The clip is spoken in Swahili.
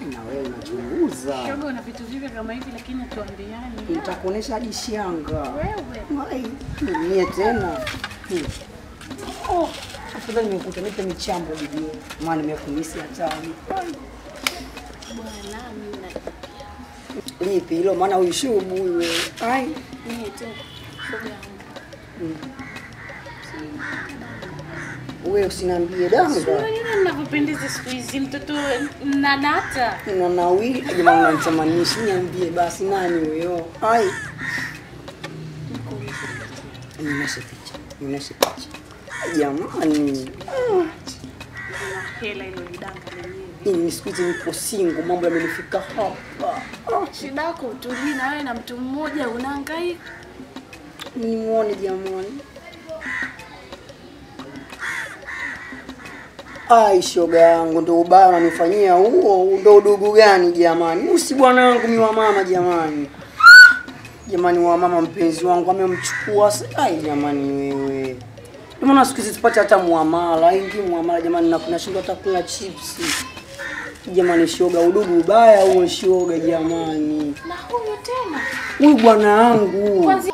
Na wewe unachunguza. Shoga, una vitu vipya kama hivi lakini hatuambiani. Nitakuonesha hadi shanga. Wewe. Ai, mie tena. Hmm. Oh, afadhali nimekuta nipe michambo bibi. Maana nimekumisi hatari. Bwana, mimi na Lipi hilo maana uishubu wewe. Ai. mimi tena. Shoga yangu. Wewe usiniambie damu. Unajua ninavyopendeza siku hizi mtoto na nata. Ina nawili jamaa unanitamanisha niambie basi nani huyo? Ai. Nionyeshe picha. Nionyeshe picha. Jamani. Na hela ilo lidanga lenyewe. Mimi siku hizi niko single, mambo yamenifika hapa. Ah, Shida yako utulii na wewe na mtu mmoja unahangaika. Nimuone jamani. Ai, shoga yangu, ndo ubaya unanifanyia huo, ndo udugu gani jamani? Usi bwana wangu mi wa mama jamani. Jamani wa mama mpenzi wangu amemchukua. sa- Ai jamani wewe. Ndio maana siku hizi tupate hata muamala, ingi muamala jamani na kunashindwa hata kula chipsi. Jamani shoga, udugu ubaya huo shoga jamani. Na huyu tena. Huyu bwana wangu. Kwanza